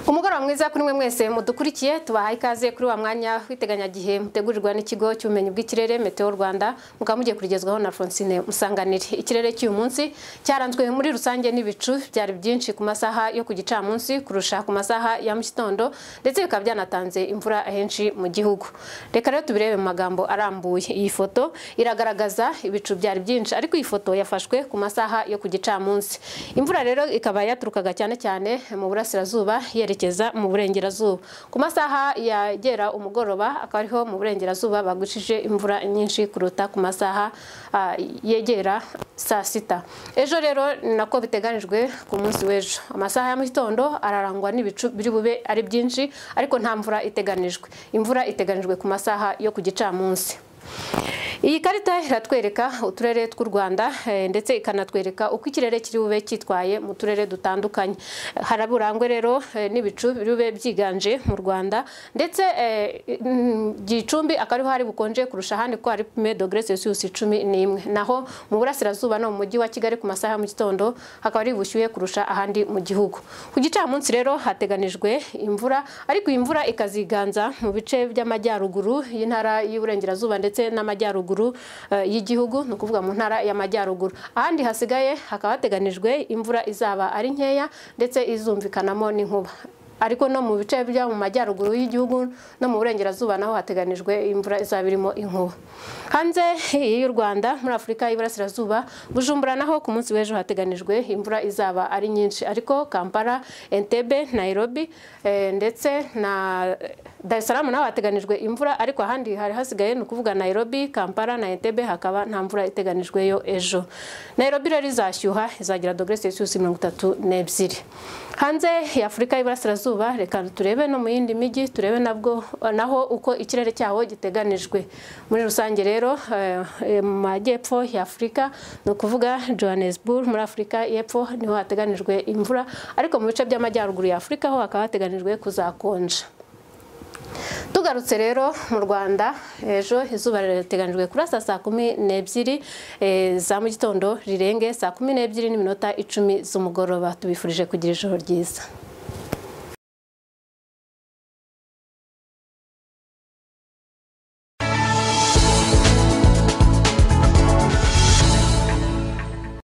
mugoroba mwiza kuri mwe mwese mudukurikiye tubahaye ikaze kuri wa mwanya w'iteganyagihe mutegurirwa n'ikigo cy'ubumenyi bw'ikirere Meteo Rwanda mukaba mugiye kurigezwaho na Francine Musanganire ikirere cy'uyu munsi cyaranzwe muri rusange n'ibicu byari byinshi ku masaha yo ku gicamunsi kurusha ku masaha ya mu gitondo ndetse bikaba byanatanze imvura ahenshi mu gihugu reka rero tubirebe mu magambo arambuye iyi foto iragaragaza ibicu byari byinshi ariko iyi foto yafashwe ku masaha yo ku gicamunsi imvura rero ikaba yaturukaga cyane cyane mu burasirazuba yerekeza mu burengerazuba ku masaha yagera umugoroba akaba ariho mu burengerazuba bagushije imvura nyinshi kuruta ku masaha ah, yegera saa sita ejo rero ni nako biteganijwe ku munsi w'ejo amasaha ya mu gitondo ararangwa n'ibicu biri bube ari byinshi ariko nta mvura iteganijwe imvura iteganijwe ku masaha yo ku gicamunsi iyi karita iratwereka uturere tw'u Rwanda eh, ndetse ikanatwereka uko ikirere kiri bube cyitwaye mu turere dutandukanye haraburangwe rero eh, n'ibicu biri bube byiganje mu Rwanda ndetse eh, mm, Gicumbi akariho hari bukonje kurusha ahandi ko hari pume dogere Celsius cumi n'imwe naho mu burasirazuba no mu mujyi wa Kigali ku masaha ya mu gitondo hakaba ari bushyuhe kurusha ahandi mu gihugu ku gicamunsi rero hateganijwe imvura ariko iyi mvura ikaziganza mu bice by'amajyaruguru y'intara y'uburengerazuba ndetse n'amajyaruguru y'amajyaruguru y'igihugu ni ukuvuga mu ntara y'amajyaruguru ahandi hasigaye hakaba hateganijwe imvura izaba ari nkeya ndetse izumvikanamo n'inkuba ariko no mu bice byo mu majyaruguru y'igihugu no mu burengerazuba naho hateganijwe imvura izaba irimo inkuba hanze y'u Rwanda muri Afurika y'Iburasirazuba Bujumbura naho ku munsi w'ejo hateganijwe imvura izaba ari nyinshi ariko Kampala Entebbe Nairobi eh, ndetse na Dar es Salaam naho hateganijwe imvura ariko ahandi hari hasigaye ni ukuvuga Nairobi Kampala na Entebbe hakaba nta mvura iteganijweyo ejo Nairobi rero izashyuha izagira dogere Celsius mirongo itatu n'ebyiri hanze ya Afurika y'Iburasirazuba reka turebe no mu yindi mijyi turebe nabwo naho uko ikirere cyaho giteganijwe muri rusange rero eh, eh, mu majyepfo ya Afurika ni ukuvuga Johannesburg muri Afurika y'Epfo niho hateganijwe imvura ariko mu bice by'amajyaruguru ya Afurika ho hakaba hateganijwe kuzakonja tugarutse rero mu rwanda ejo izuba rirateganyijwe kurasa saa kumi n'ebyiri eh, za mu gitondo rirenge saa kumi n'ebyiri n'iminota icumi z'umugoroba tubifurije kugira ijoro ryiza